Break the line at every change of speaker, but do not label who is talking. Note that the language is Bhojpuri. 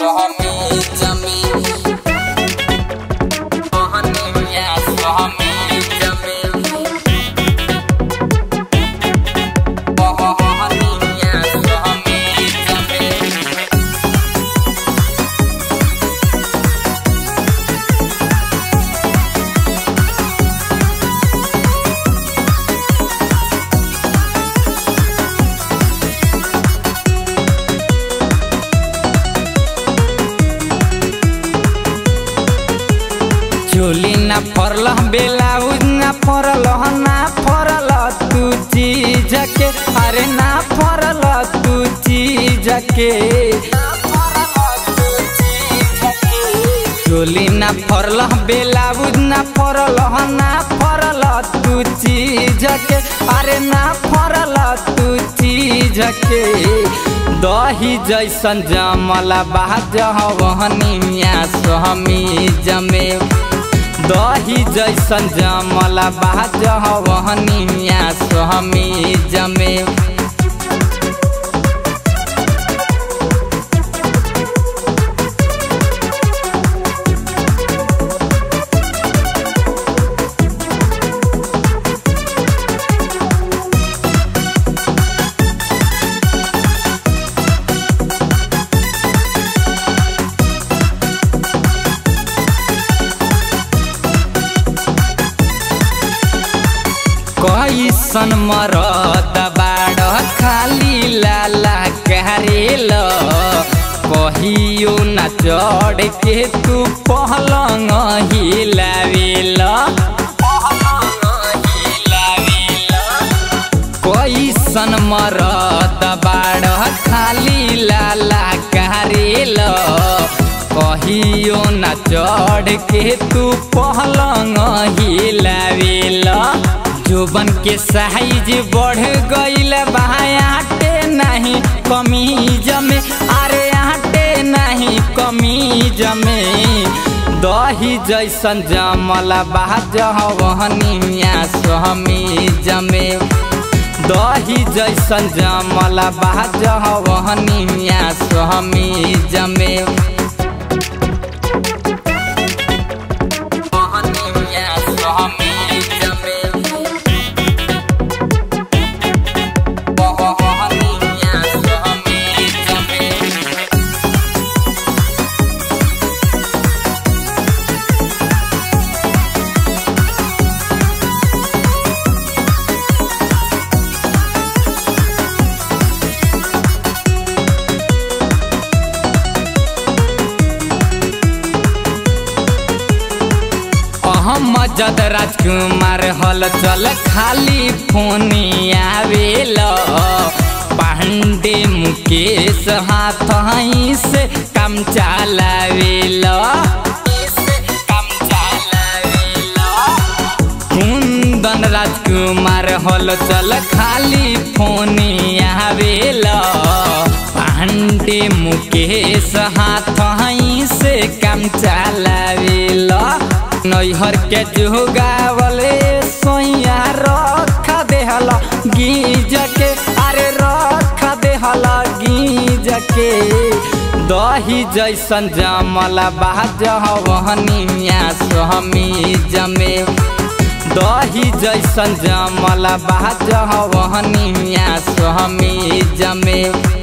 स्वामी जमी मोहनिया स्वामी जमी मोहनिया स्वामी जमी चोली ना फरल बेलाउज ना फरल ना फरल तू चीज के अरे ना फरल तू चीज के चोली ना फरल बेलाउज ना फरल ना फरल तू चीज के अरे ना फरल तू चीज के दही जैसन जमला बाज वहनिया स्वामी जमे दही जैसन जमला बाज वहनिया स्वामी जमे कैसन मरद बाड़ खाली लाला करेल कहियो न चढ़ के तू पहलंग हिलावेल कैसन मरद बाड़ खाली लाला करेल कहियो न चढ़ के तू पहलंग हिलावेल जोबन के साइज बढ़ गईल बाटे नहीं कमीज में अरे आटे नहीं कमीज में दही जैसन जमला बाज वहनिया स्वामी जमे दही जैसन जमला बाज वहनिया स्वामी जमे वहनिया स्वामी जमे वहनिया स्वामी जमे अहमद राजकुमार हल चल खाली फोनी आवेल पांडे मुकेश हाथ से काम चलावेल कुंदन राजकुमार हल चल खाली फोनी आवेल पांडे मुकेश हाथ से काम चलावेल नैहर के जुगावले सोया रख देहल गीज के अरे रख देहल गीज के दही जैसन जमला बाज वहनिया स्वामी जमे दही जैसन जमला बाज वहनिया स्वामी जमे